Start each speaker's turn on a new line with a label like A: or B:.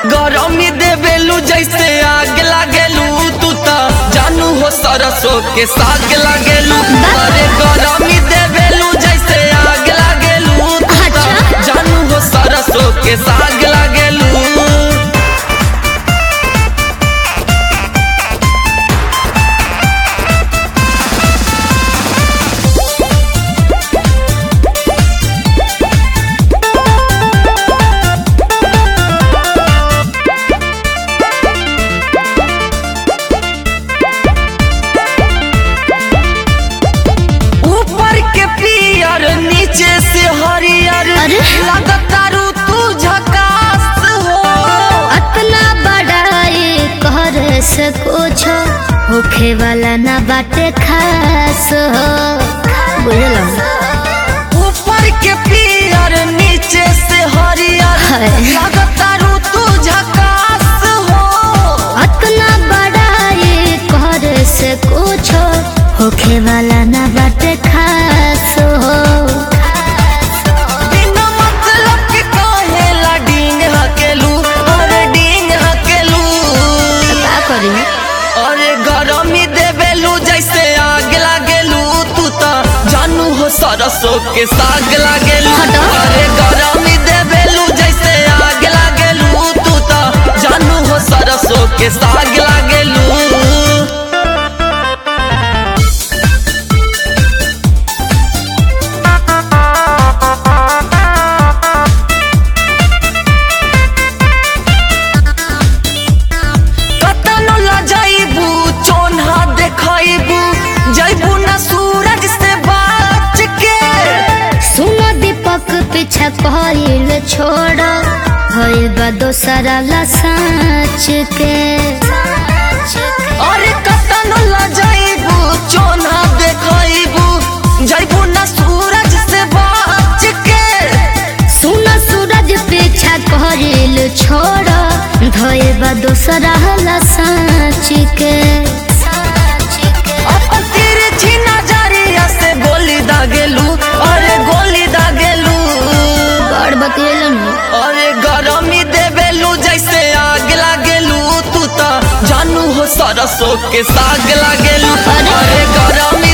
A: गरमी देवेलू जैसे आग लागेलू तू त जानू हो सरसों के साग लागेलू अरे गरमी देवेलू जैसे आग लागेलू तू त
B: अच्छा।
A: जानू हो सरसों के साग लागेलू ऊपर के पियर नीचे से हरियर
B: अरे?
A: लगतारू तू झकास हो
B: अतना बड़ाई कर से कुछ होखे वाला ना बाटे खास हो बुझल
A: ऊपर के पियर नीचे से हरियर
B: हाय।
A: लगतारू तू झकास हो
B: अतना बड़ाई कर से कुछ होखे वाला ना बाटे खास हो
A: बिना मतलब के कहेला डींग हकेलू अरे डींग हकेलू
B: का करी
A: अरे गरमी देवेलू जैसे आग लागेलू तू त जानू हो सरसों के साग लागेलू
B: हटो।
A: अरे गरमी देवेलू जैसे आग लागेलू तू त जानू हो सरसों के साग लागेलू कतनो लजाइबू चोन्हा देखाइबू जैबू न सूरज से बाच के
B: सुनो दीपक पीछा कहल छोड़ भइल बा दोसरा ला साँच के
A: अरे कतनो लजाइबू चोन्हा देखाइबू जैबू न सूरज से बाच के
B: सुनो सूरज पीछा कहल छोड़ भइल बा दोसरा ला साँच के
A: अपन तिरछी नजरिया से गोली दागेलू अरे गोली दागेलू
B: बड़ बतियलन
A: अरे गरमी देवेलू जैसे आग लागेलू तू त जानू हो सरसों के साग लागेलू
B: अरे।
A: अरे गरमी